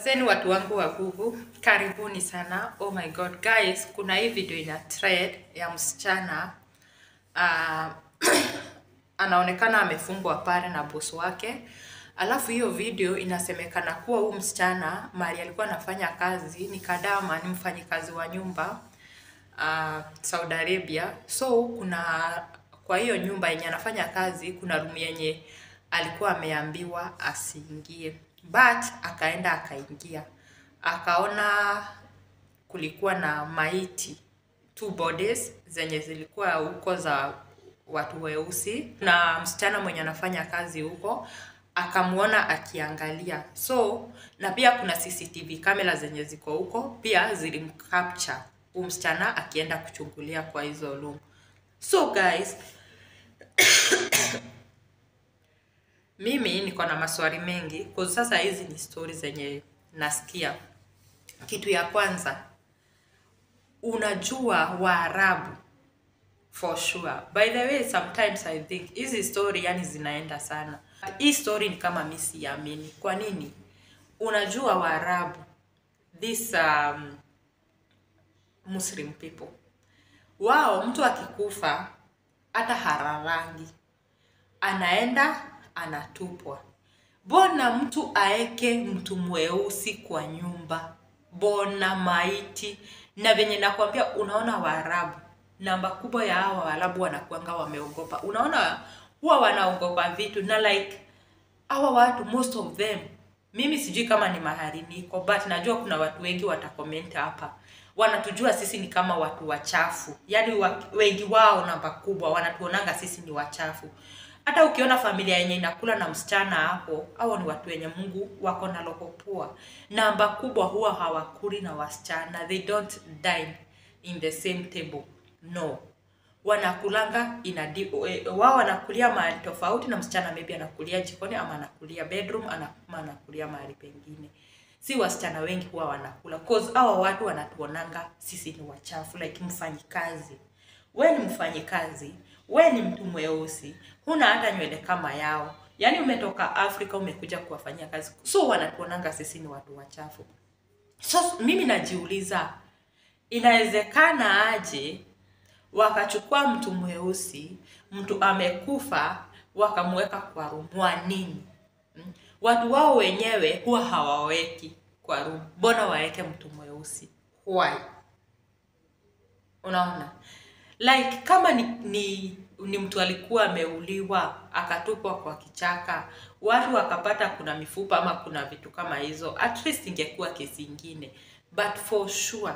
Asanteni watu wangu wa Google, karibuni sana. Oh my god guys, kuna hii video ina thread ya msichana uh, anaonekana amefungwa pale na bosi wake. Alafu hiyo video inasemekana kuwa huyu msichana mali alikuwa anafanya kazi ni Kadama, ni mfanyikazi wa nyumba uh, Saudi Arabia. So kuna kwa hiyo nyumba yenye anafanya kazi kuna room yenye alikuwa ameambiwa asiingie, but akaenda akaingia, akaona kulikuwa na maiti two bodies zenye zilikuwa huko za watu weusi, na msichana mwenye anafanya kazi huko akamwona akiangalia. So na pia kuna CCTV kamera zenye ziko huko pia zilimcapture huyu msichana akienda kuchungulia kwa hizo room. So guys, mimi niko na maswali mengi kwa sasa. Hizi ni stori zenye nasikia. Kitu ya kwanza, unajua Waarabu for sure. By the way, sometimes I think hizi story yani zinaenda sana. Hii story ni kama mimi siamini. Kwa nini? Unajua Waarabu, this um, Muslim people, wao mtu akikufa hata hararangi, anaenda anatupwa. Bona mtu aeke mtu mweusi kwa nyumba, bona maiti. Na venye nakwambia, unaona Waarabu, namba kubwa ya hawa Waarabu wanakuanga wameogopa. Unaona huwa wanaogopa vitu na like hawa watu most of them, mimi sijui kama ni mahali niko, but najua kuna watu wengi watakomment hapa, wanatujua sisi ni kama watu wachafu. Yani wa, wengi wao namba kubwa wanatuonanga sisi ni wachafu. Hata ukiona familia yenye inakula na msichana hapo, hao ni watu wenye Mungu wako na roho poa. Namba kubwa huwa hawakuli na wasichana, they don't dine in the same table, no wanakulanga ina wao wanakulia mahali tofauti na msichana maybe anakulia jikoni ama anakulia bedroom ama anakulia mahali pengine. Si wasichana wengi huwa wanakula cause hawa watu wanatuonanga sisi ni wachafu, like mfanyikazi. We ni mfanyikazi, we ni mtu mweusi, huna hata nywele kama yao, yaani umetoka Afrika umekuja kuwafanyia kazi, so wanatuonanga sisi ni watu wachafu. So mimi najiuliza inawezekana aje wakachukua mtu mweusi, mtu amekufa, wakamweka kwa room. Wa nini? Hmm? Watu wao wenyewe huwa hawaweki kwa room, mbona waweke mtu mweusi? Why? Unaona, like kama ni, ni ni mtu alikuwa ameuliwa akatupwa kwa kichaka, watu wakapata kuna mifupa ama kuna vitu kama hizo, at least ingekuwa kesi ingine, but for sure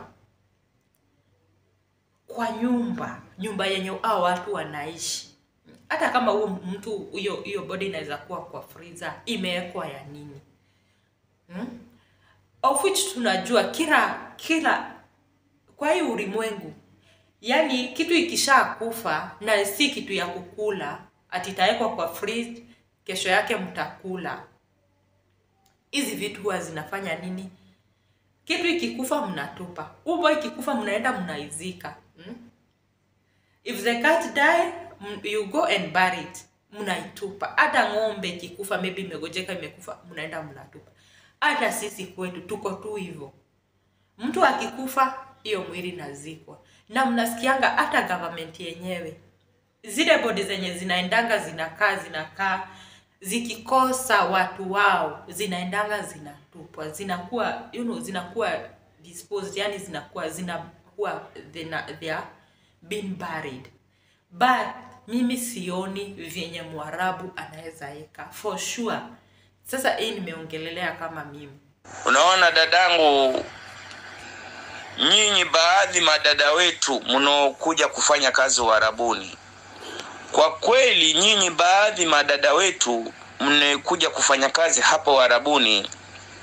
kwa nyumba nyumba yenye hao watu wanaishi, hata kama huyo mtu huyo hiyo body inaweza kuwa kwa freezer, imewekwa ya nini? hmm? of which tunajua kila kila kwa hii ulimwengu, yani kitu ikishakufa na si kitu ya kukula, ati itawekwa kwa fridge, kesho yake mtakula. Hizi vitu huwa zinafanya nini? Kitu ikikufa mnatupa, ubo ikikufa mnaenda mnaizika. Hmm? If the cat die you go and bury it, mnaitupa. Hata ng'ombe ikikufa maybe imegojeka imekufa, mnaenda mnatupa. Hata sisi kwetu tuko tu hivyo, mtu akikufa hiyo mwili nazikwa. Na mnasikianga hata government yenyewe zile bodi zenye zinaendanga zinakaa zinakaa zikikosa watu wao zinaendanga zinatupwa, zinakuwa you know, zinakuwa disposed, yani zinakuwa zinakuwa they are being buried. But mimi sioni vyenye Mwarabu anaweza eka for sure. Sasa hii nimeongelelea kama mimi. Unaona dadangu, nyinyi baadhi madada wetu mnaokuja kufanya kazi Uarabuni, kwa kweli nyinyi baadhi madada wetu mnakuja kufanya kazi hapa Uarabuni,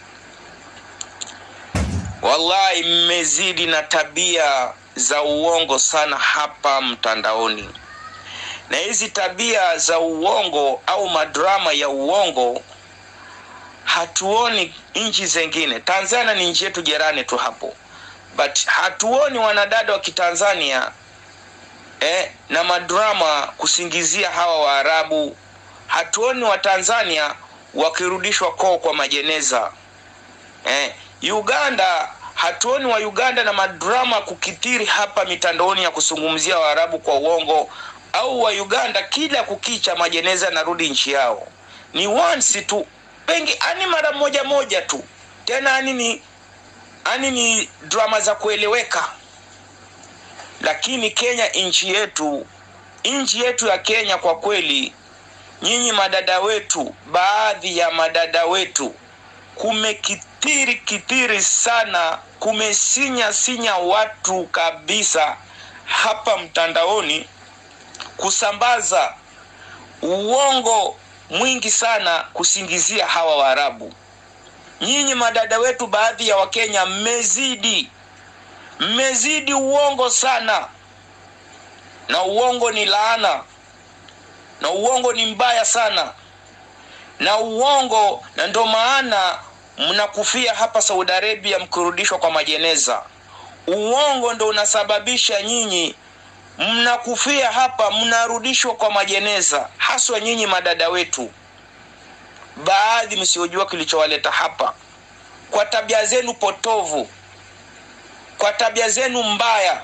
wallahi mmezidi na tabia za uongo sana hapa mtandaoni, na hizi tabia za uongo au madrama ya uongo hatuoni nchi zingine. Tanzania ni nchi yetu jirani tu hapo, but hatuoni wanadada wa Kitanzania eh, na madrama kusingizia hawa Waarabu. Hatuoni Watanzania wakirudishwa koo kwa majeneza eh, uganda hatuoni wa uganda na madrama kukithiri hapa mitandaoni ya kuzungumzia waarabu kwa uongo au wa uganda kila kukicha majeneza yanarudi nchi yao ni once tu pengi ani mara moja moja tu tena ani ni ani ni drama za kueleweka lakini kenya nchi yetu nchi yetu ya kenya kwa kweli nyinyi madada wetu baadhi ya madada wetu kumekithiri kithiri sana kumesinya sinya watu kabisa hapa mtandaoni kusambaza uongo mwingi sana kusingizia hawa waarabu nyinyi madada wetu baadhi ya wakenya mmezidi mmezidi uongo sana na uongo ni laana na uongo ni mbaya sana na uongo na ndo maana mnakufia hapa saudi arabia mkirudishwa kwa majeneza uongo ndo unasababisha nyinyi mnakufia hapa mnarudishwa kwa majeneza haswa nyinyi madada wetu baadhi msiojua kilichowaleta hapa kwa tabia zenu potovu kwa tabia zenu mbaya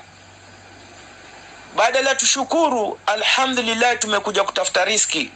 badala tushukuru alhamdulillah tumekuja kutafuta riski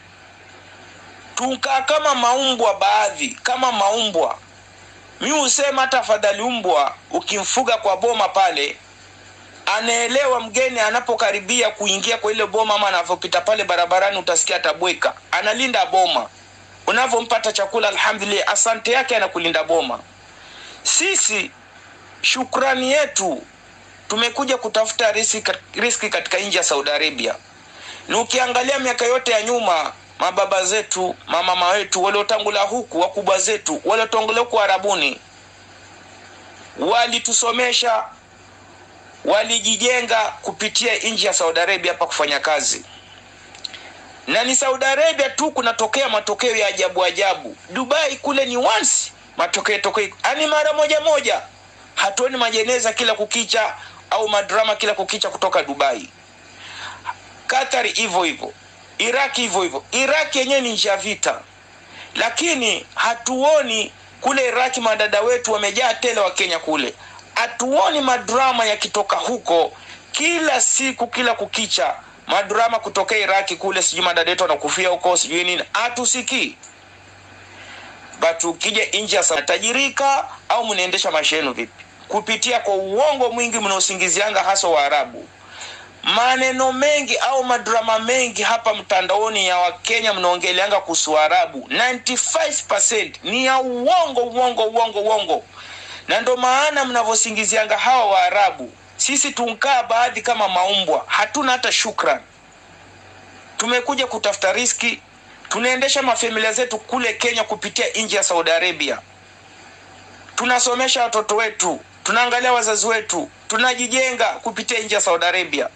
tukaa kama maumbwa baadhi kama maumbwa mi husema hata afadhali umbwa ukimfuga kwa boma pale anaelewa mgeni anapokaribia kuingia kwa ile boma ama anavyopita pale barabarani utasikia atabweka analinda boma unavyompata chakula alhamdulillah asante yake anakulinda boma sisi shukrani yetu tumekuja kutafuta riski, riski katika nchi ya saudi arabia na ukiangalia miaka yote ya nyuma mababa zetu mamama wetu waliotangula huku wakubwa zetu waliotangulia huku arabuni walitusomesha walijijenga kupitia nchi ya saudi arabia hapa kufanya kazi na ni saudi arabia tu kunatokea matokeo ya ajabu ajabu dubai kule ni once matokeo tokeo ani mara moja moja hatuoni majeneza kila kukicha au madrama kila kukicha kutoka dubai katari hivyo hivyo iraki hivyo hivyo iraki yenyewe ni nchi ya vita lakini hatuoni kule iraki madada wetu wamejaa tele wa kenya kule hatuoni madrama yakitoka huko kila siku kila kukicha madrama kutokea iraki kule sijui madada wetu wanakufia huko sijui nini hatusikii but ukija nchi ya tajirika au mnaendesha maisha yenu vipi kupitia kwa uongo mwingi mnaosingizianga hasa waarabu maneno mengi au madrama mengi hapa mtandaoni ya wakenya mnaongeleanga kuhusu arabu 95 ni ya uongo uongo uongo uongo na ndo maana mnavyosingizianga hawa waarabu sisi tunkaa baadhi kama maumbwa hatuna hata shukran tumekuja kutafuta riski tunaendesha mafamilia zetu kule kenya kupitia nchi ya saudi arabia tunasomesha watoto wetu tunaangalia wazazi wetu tunajijenga kupitia nchi ya saudi arabia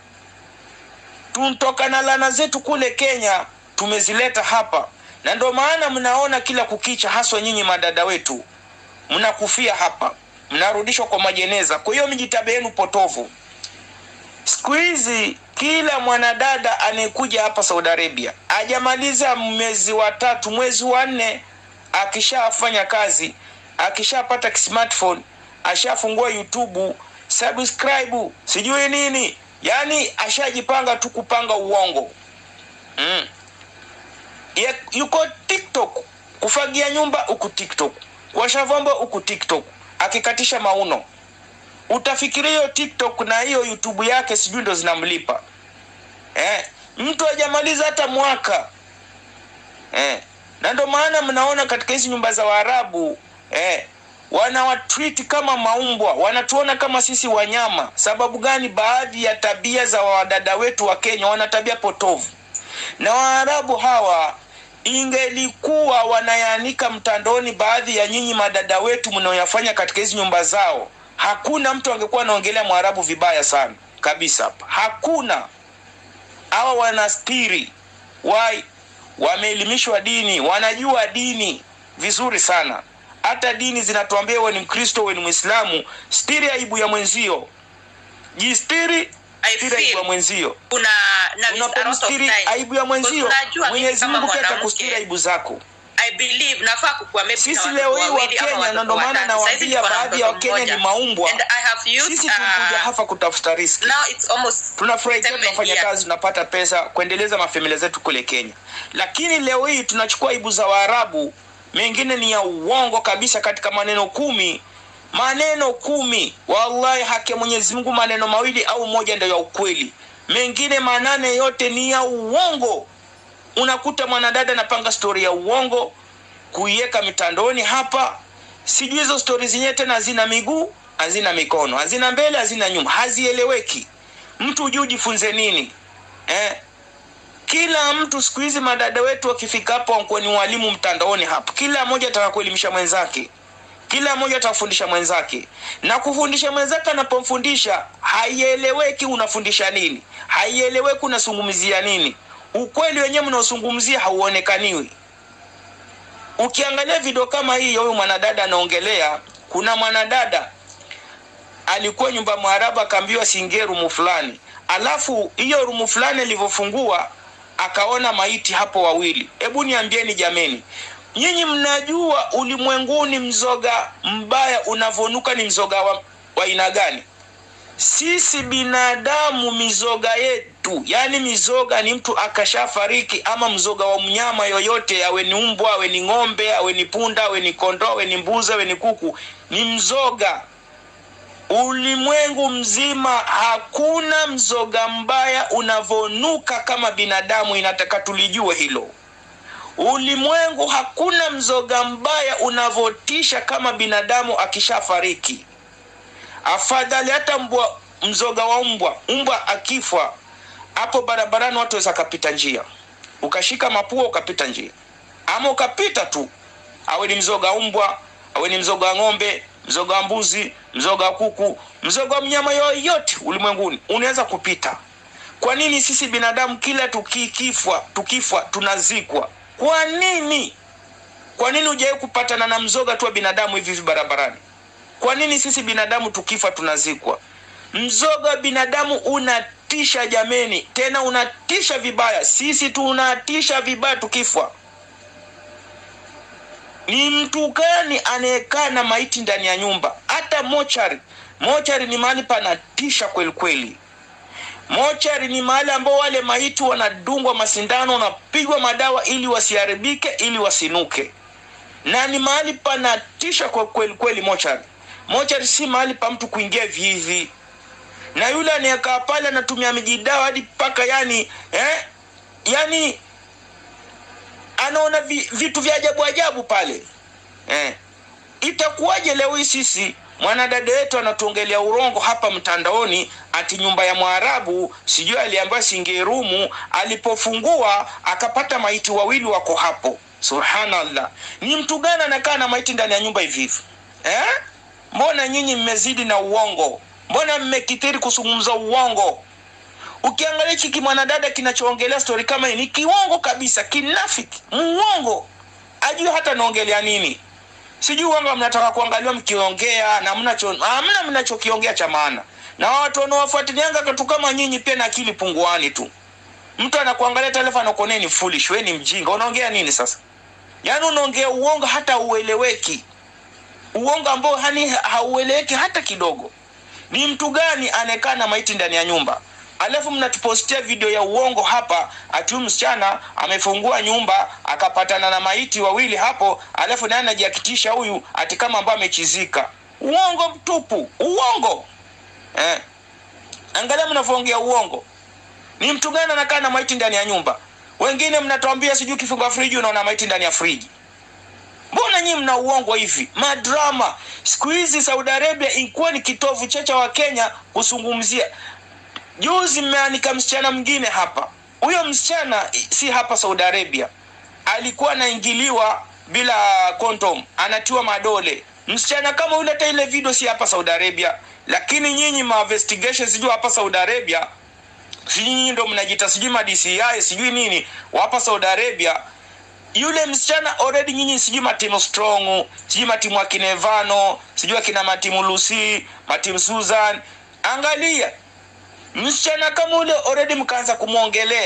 tuntoka na lana zetu kule kenya tumezileta hapa na ndo maana mnaona kila kukicha haswa nyinyi madada wetu mnakufia hapa mnarudishwa kwa majeneza kwa hiyo mijitabe yenu potovu siku hizi kila mwanadada anayekuja hapa saudi arabia ajamaliza mwezi wa tatu mwezi wa nne akishafanya kazi akishapata smartphone ashafungua youtube subscribe sijui nini yaani ashajipanga tu kupanga uongo mm. ya, yuko tiktok kufagia nyumba huku tiktok kuosha vyombo huku tiktok akikatisha mauno utafikiria hiyo tiktok na hiyo youtube yake sijui ndo zinamlipa eh, mtu hajamaliza hata mwaka eh, na ndo maana mnaona katika hizi nyumba za waarabu eh, wanawatreat kama maumbwa wanatuona kama sisi wanyama sababu gani baadhi ya tabia za wadada wetu wa kenya wana tabia potovu na waarabu hawa ingelikuwa wanayaanika mtandaoni baadhi ya nyinyi madada wetu mnaoyafanya katika hizi nyumba zao hakuna mtu angekuwa anaongelea mwarabu vibaya sana kabisa hapa hakuna hawa wanastiri wai wameelimishwa dini wanajua dini vizuri sana hata dini zinatuambia we ni mkristo we ni mwislamu stiri aibu ya mwenzio jistiri I stiri aibu ya feel mwenzio kuna na with a lot of unapomstiri time. aibu ya mwenzio Because unajua mimi mwenyezi kama mungu pia mwanamke, atakustiri aibu zako I believe nafaa kukuwa maybe Sisi na leo hii watoto wawili ama Wakenya, watoto na ndo maana watatu. Saizi nawaambia tuko na baadhi ya mtoto Wakenya mmoja. ni maumbwa. And I have youth, Sisi tulikuja uh, hapa kutafuta riski. now it's almost tunafurahikia seven tunafanya years. kazi tunapata pesa kuendeleza mafamilia zetu kule kenya lakini leo hii tunachukua ibu za waarabu mengine ni ya uongo kabisa katika maneno kumi maneno kumi wallahi haki ya mwenyezi mungu maneno mawili au moja ndio ya ukweli mengine manane yote ni ya uongo unakuta mwanadada anapanga stori ya uongo kuiweka mitandoni hapa sijui hizo stori zenyewe tena hazina miguu hazina mikono hazina mbele hazina nyuma hazieleweki mtu hujui ujifunze nini eh? kila mtu siku hizi madada wetu wakifika hapo wakuwa ni walimu mtandaoni hapo kila mmoja ataka kuelimisha mwenzake kila mmoja atakufundisha mwenzake na kufundisha mwenzake anapomfundisha haieleweki unafundisha nini haieleweki unazungumzia nini ukweli wenyewe mnaozungumzia hauonekaniwi ukiangalia video kama hii ya huyu mwanadada anaongelea kuna mwanadada alikuwa nyumba mwarabu akaambiwa siingie rumu fulani alafu hiyo rumu fulani alivyofungua akaona maiti hapo wawili hebu niambieni jameni nyinyi mnajua ulimwenguni mzoga mbaya unavonuka ni mzoga wa wa aina gani sisi binadamu mizoga yetu yaani mizoga ni mtu akashafariki ama mzoga wa mnyama yoyote awe ni mbwa awe ni ng'ombe awe ni punda awe ni kondoo awe ni mbuzi awe ni kuku ni mzoga ulimwengu mzima hakuna mzoga mbaya unavonuka kama binadamu inataka tulijue hilo ulimwengu hakuna mzoga mbaya unavotisha kama binadamu akishafariki afadhali hata mbwa mzoga wa mbwa mbwa akifa hapo barabarani watu waweza kapita njia ukashika mapua ukapita njia ama ukapita tu awe ni mzoga wa mbwa awe ni mzoga wa ng'ombe mzoga wa mbuzi mzoga wa kuku mzoga wa mnyama yoyote ulimwenguni unaweza kupita kwa nini sisi binadamu kila tukikifwa tukifwa tunazikwa kwa nini kwa nini hujawahi kupatana na mzoga tu wa binadamu hivi hivi barabarani kwa nini sisi binadamu tukifa tunazikwa mzoga wa binadamu unatisha jameni tena unatisha vibaya sisi tunatisha vibaya tukifwa ni mtu gani anayekaa na maiti ndani ya nyumba hata mochari mochari ni mahali panatisha kweli kweli mochari ni mahali ambao wale maiti wanadungwa masindano wanapigwa madawa ili wasiharibike ili wasinuke na ni mahali panatisha kwa kweli kweli mochari mochari si mahali pa mtu kuingia vivi na yule anayekaa pale anatumia mijidawa hadi mpaka yani eh, yani anaona vi, vitu vya ajabu ajabu pale eh. itakuwaje leo hii sisi mwanadada wetu anatuongelea urongo hapa mtandaoni ati nyumba ya mwarabu sijui aliambiwa singerumu alipofungua akapata maiti wawili wako hapo subhanallah ni mtu gani anakaa na maiti ndani ya nyumba hivi hivi eh? mbona nyinyi mmezidi na uongo mbona mmekithiri kuzungumza uongo ukiangalia hiki kimwanadada kinachoongelea stori kama hii ni kiwongo kabisa kinafiki muongo ajui hata naongelea nini sijui wanga mnataka kuangaliwa mkiongea na mnacho hamna mnachokiongea cha maana na watu wanaowafuatilianga katu kama nyinyi pia na akili punguani tu mtu anakuangalia taarifa anakuonea ni foolish we ni mjinga unaongea nini sasa yaani unaongea uongo hata ueleweki uongo ambao hani haueleweki hata kidogo ni mtu gani anayekaa na maiti ndani ya nyumba alafu mnatupostia video ya uongo hapa ati huyu msichana amefungua nyumba akapatana na maiti wawili hapo alafu naye anajiakitisha huyu ati kama ambayo amechizika uongo mtupu uongo eh. angalia mnavyoongea uongo ni mtu gani anakaa na maiti ndani ya nyumba wengine mnatuambia sijui ukifungua friji unaona maiti ndani ya friji mbona nyii mna uongo hivi madrama siku hizi saudi arabia ilikuwa ni kitovu checha wa kenya kuzungumzia juzi mmeanika msichana mwingine hapa huyo msichana si hapa saudi arabia alikuwa anaingiliwa bila kondom anatiwa madole msichana kama yule hata ile video si hapa saudi arabia lakini nyinyi ma investigation sijui hapa saudi arabia sijui nyinyi ndo mnajita sijui ma DCI sijui nini wapa saudi arabia yule msichana already nyinyi sijui matimu strong sijui matimu akinevano sijui akina matimu lucy matimu susan angalia msichana kama ule already mkaanza kumwongelea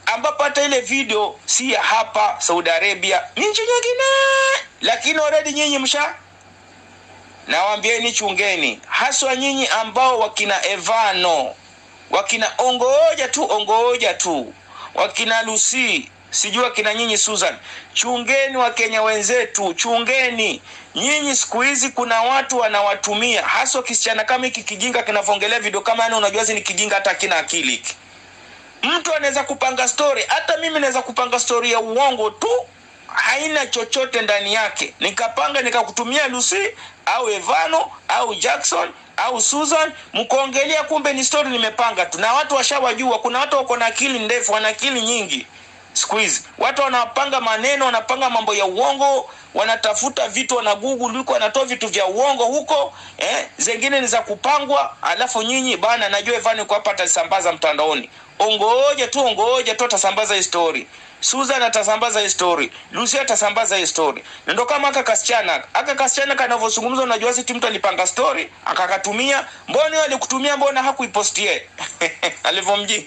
ambapo hata ile video si ya hapa Saudi Arabia, ni nchi nyingine, lakini already nyinyi msha Nawambieni chungeni, haswa nyinyi ambao wakina Evano, wakina Ongooja tu Ongooja tu, wakina Lucy, sijui wakina nyinyi Susan, chungeni Wakenya wenzetu, chungeni nyinyi. Siku hizi kuna watu wanawatumia, haswa kisichana kama hiki kijinga kinavyoongelea video kama yani, unajua ni kijinga, hata kina akili hiki. Mtu anaweza kupanga story, hata mimi naweza kupanga story ya uongo tu haina chochote ndani yake, nikapanga nikakutumia Lucy au Evano au Jackson au Susan, mkaongelea, kumbe ni story nimepanga tu, na watu washawajua. Kuna watu wako na akili ndefu, wana akili nyingi siku hizi. Watu wanapanga maneno, wanapanga mambo ya uongo, wanatafuta vitu, wana Google huko, wanatoa vitu vya uongo huko, eh, zingine ni za kupangwa. Alafu nyinyi bana, najua Evano kwa hapa atasambaza mtandaoni, ongoje tu, ongoje tu, atasambaza hii story Susan atasambaza hii story, Lucy atasambaza hii story. Na ndo kama aka kasichana, aka kasichana kanavyozungumza, unajua si mtu alipanga story akakatumia. Mbona yeye alikutumia, mbona hakuipostie alivyomji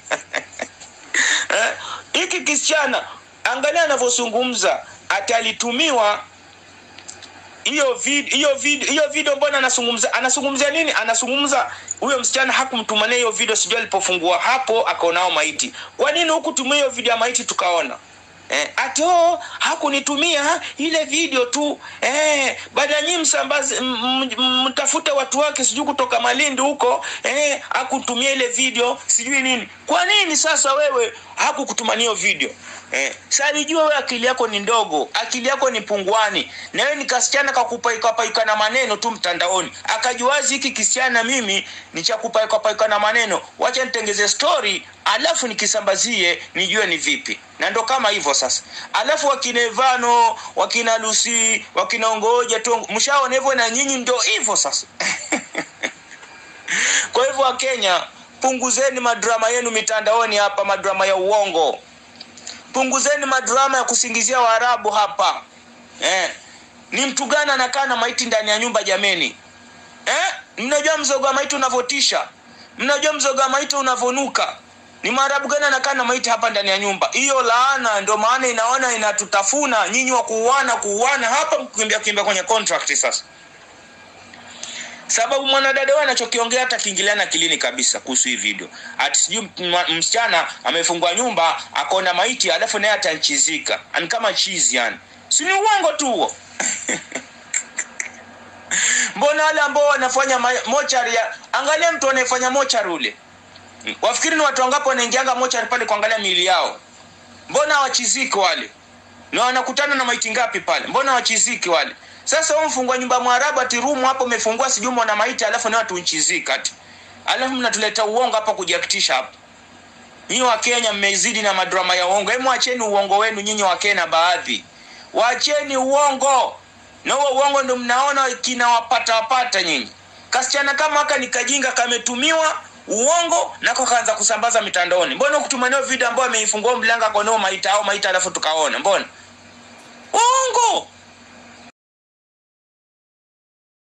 eh, hiki kisichana, angalia anavyozungumza, ati alitumiwa hiyo video hiyo video hiyo video, mbona anazungumza anazungumzia nini? Anazungumza huyo msichana hakumtumania hiyo video, sijui alipofungua hapo akaonao maiti. Kwa nini hukutumia hiyo video ya maiti tukaona? Eh, ati oh, hakunitumia ile video tu eh, baada nyinyi msambaze mtafute watu wake sijui kutoka Malindi huko eh, hakutumia ile video sijui nini. Kwa nini sasa wewe hakukutumania hiyo video? Eh, sasa alijua wewe akili yako ni ndogo, akili yako ni pungwani, na wewe ni kasichana kakupaika paika na maneno tu mtandaoni. Akajuazi hiki kisichana mimi ni cha kupaika paika na maneno, wacha nitengeze story alafu nikisambazie nijue ni vipi. Na ndo kama hivyo sasa. Alafu wakina Evano, wakina Lucy, wakina Ongoja tu mshaona hivyo, na nyinyi ndio hivyo sasa. Kwa hivyo Wakenya, punguzeni madrama yenu mitandaoni hapa, madrama ya uongo punguzeni madrama ya kusingizia Waarabu hapa eh. Ni mtu gani anakaa na maiti ndani ya nyumba jameni eh? Mnajua mzoga wa maiti unavotisha, mnajua mzoga wa maiti unavonuka. Ni Mwarabu gani anakaa na maiti hapa ndani ya nyumba? Hiyo laana ndio maana inaona inatutafuna nyinyi wa kuuana kuuana hapa, mkimbia kimbia kwenye contract sasa sababu mwanadada wewe anachokiongea hata kiingiliana akilini kabisa kuhusu hii video. Ati sijui msichana amefungwa nyumba akaona maiti alafu naye atanchizika. Ani kama chizi yani. Si ni uongo tu huo. Mbona wale ambao wanafanya mochari ya angalia mtu anayefanya mochari ule. Wafikiri ni watu wangapi wanaingianga mochari pale kuangalia miili yao? Mbona hawachiziki wale? Na wanakutana na maiti ngapi pale? Mbona hawachiziki wale? Sasa wewe mfungwa nyumba Mwarabu ati room hapo umefungua sijui mwana maiti alafu ni watu nchizika ati. Alafu mnatuleta uongo hapa kujiakitisha hapa. Nyinyi wa Kenya mmezidi na madrama ya uongo. Hebu acheni uongo wenu nyinyi wa Kenya baadhi. Waacheni uongo. Na huo uongo ndio mnaona kinawapata wapata nyinyi. Kasichana kama haka ni kajinga kametumiwa uongo nako kaanza kusambaza mitandaoni. Mbona kutumania video ambayo ameifungua mlango kwa nao maita au maita alafu tukaona. Mbona? Uongo.